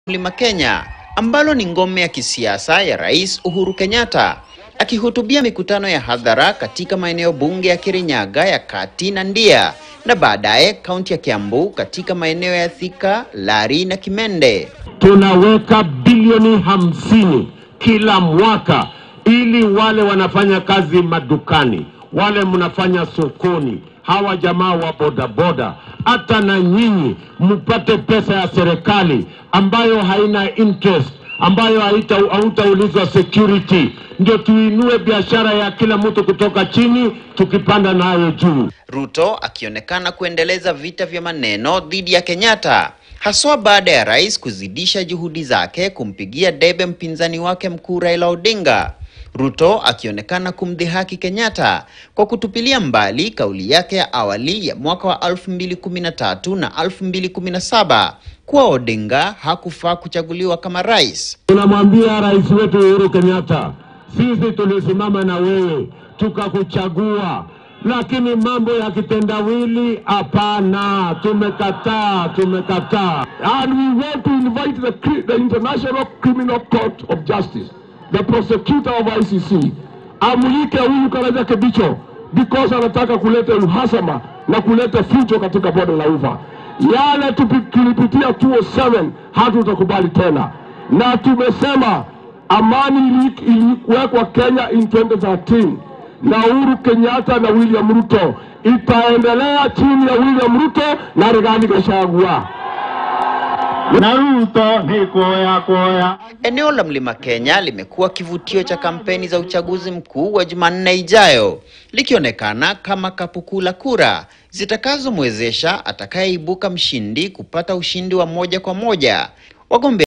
Mlima Kenya ambalo ni ngome ya kisiasa ya Rais Uhuru Kenyatta. Akihutubia mikutano ya hadhara katika maeneo bunge ya Kirinyaga ya Kati na Ndia na baadaye kaunti ya Kiambu katika maeneo ya Thika, Lari na Kimende. tunaweka bilioni hamsini kila mwaka ili wale wanafanya kazi madukani, wale mnafanya sokoni, hawa jamaa wa bodaboda, hata na nyinyi mpate pesa ya serikali ambayo haina interest, ambayo haita- hautaulizwa security, ndio tuinue biashara ya kila mtu kutoka chini tukipanda nayo juu. Ruto akionekana kuendeleza vita vya maneno dhidi ya Kenyatta haswa baada ya rais kuzidisha juhudi zake kumpigia debe mpinzani wake mkuu Raila Odinga. Ruto akionekana kumdhihaki Kenyatta kwa kutupilia mbali kauli yake ya awali ya mwaka wa 2013 na 2017 kuwa Odinga hakufaa kuchaguliwa kama rais. Tunamwambia rais wetu Uhuru Kenyatta, sisi tulisimama na wewe tukakuchagua, lakini mambo ya kitendawili hapana, tumekataa, tumekataa. And we want to invite the, cri- the International Criminal Court of Justice, the prosecutor of ICC, amulike huyu Karaja Kibicho because anataka kuleta uhasama na kuleta fujo katika bonde la Ufa. Yale tupi- tulipitia 207 hatutakubali tena, na tumesema amani ili- iliwekwa Kenya in 2013 na Uhuru Kenyatta na William Ruto itaendelea chini ya William Ruto na Rigathi Gachagua. Na Ruto ni kuoya kuoya. Eneo la Mlima Kenya limekuwa kivutio cha kampeni za uchaguzi mkuu wa Jumanne ijayo, likionekana kama kapu kuu la kura zitakazomwezesha atakayeibuka mshindi kupata ushindi wa moja kwa moja. Wagombea